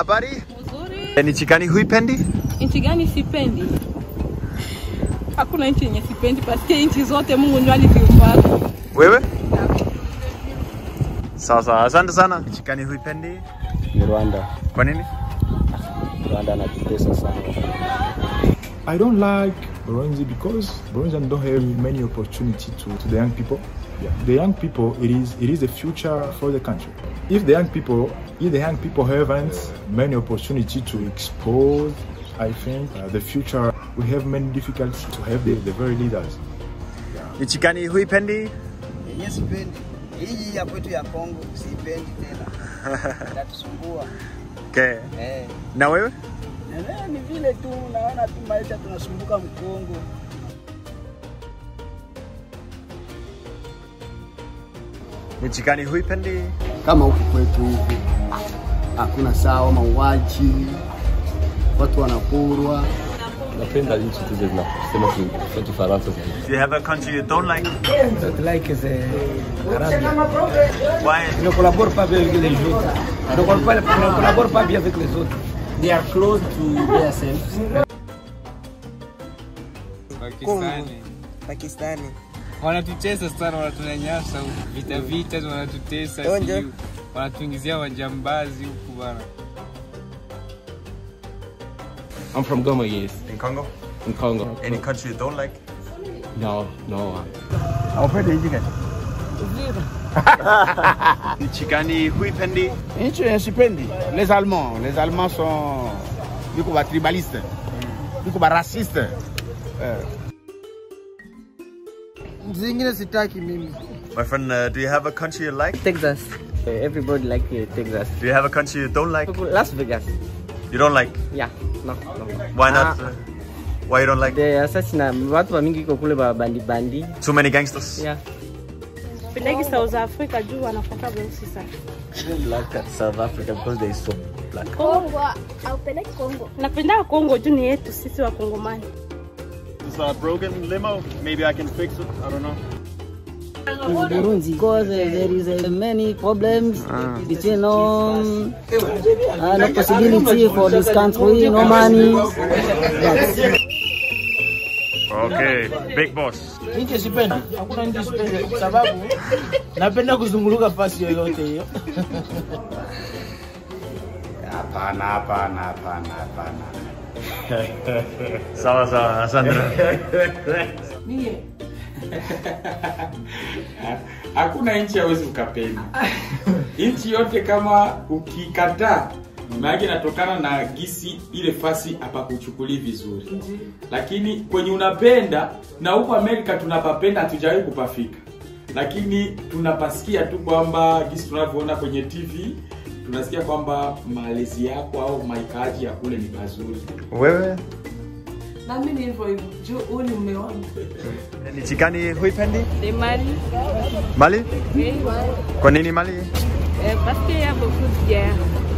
Habari? Mzuri. Ni nchi gani huipendi? Nchi gani sipendi? Hakuna nchi yenye sipendi, paske nchi zote Mungu ndio aliziumba. Wewe? Sawa sawa, asante sana. Nchi gani huipendi? ni Rwanda. Kwa nini? Rwanda anatutesa sana. I don't like Burundi because Burundians don't have many opportunity to, to the young people. Yeah. The young people, it is it is the future for the country. If the young people, if the young people haven't many opportunity to expose, I think uh, the future we have many difficulties to have the, the very leaders. Nchi gani huipendi? yenye sipendi hii ya kwetu ya Kongo siipendi tena, inatusumbua Okay. eh. Na wewe? Na ni vile tu naona tu maisha tunasumbuka Mkongo. Nchi gani huipendi? kama huku kwetu hivi hakuna sawa, mauaji, watu wanaporwa. Napenda nchi tu zinasema ki- Kifaransa zaidi. Do you have a country you don't like? Don't like the Arabia. Why? Ils ne collaborent pas bien avec les autres. Ils ne collaborent pas, ils ne collaborent pas bien avec les autres. They are close to themselves. Pakistani. Pakistani Wanatutesa sana, wanatunyanyasa huku, vita vita wanatutesa, Onjo. sijui wanatuingizia wajambazi huku bana. I'm from Goma, yes, In Congo? in Congo. Any country you don't like? No, no. Haupendi nchi gani? Nchi gani huipendi? Nchi yenye sipendi les Allemands. Les Allemands sont biko ba tribaliste, biko ba raciste. zingine sitaki mimi. My friend, uh, do you have a country you like? Texas. Everybody like uh, Texas. Do you have a country you don't like? Las Vegas. You don't like? Yeah. No, no. Why not? Uh, why you don't like? The assassin, watu wa mingi iko kule ba bandi bandi. Too many gangsters? Yeah. Pendagi South Africa juu wanafoka weusi sana. Like South Africa because they so black. Kongo haupeleki Kongo. Napenda Kongo juu ni yetu sisi wa Kongomani. It's a broken limo. Maybe I can fix it. I don't know. Burundi because uh, there is uh, many problems between um, uh, no possibility for this country, no money. Okay, big boss. Nchi sipendi. Hakuna nchi sipendi kwa sababu napenda kuzunguluka fasi yoyote hiyo. Hapana, hapana, hapana, hapana. Sawa sawa, asante. Hakuna nchi hawezi ukapenda. Nchi yote kama ukikataa, maana inatokana na gisi ile fasi hapakuchukulii vizuri, lakini kwenye unapenda na huko Amerika tunapapenda, hatujawahi kupafika, lakini tunapasikia tu kwamba gisi tunavyoona kwenye TV tunasikia kwamba malezi yako au maikaji ya kule ni mazuri. Wewe? Na mimi ni hivyo hivyo. Juu huu ni mume wangu. Nchi gani huipendi? Ni Mali. Mali? Eh, Kwa nini Mali? parce que y a beaucoup de guerre.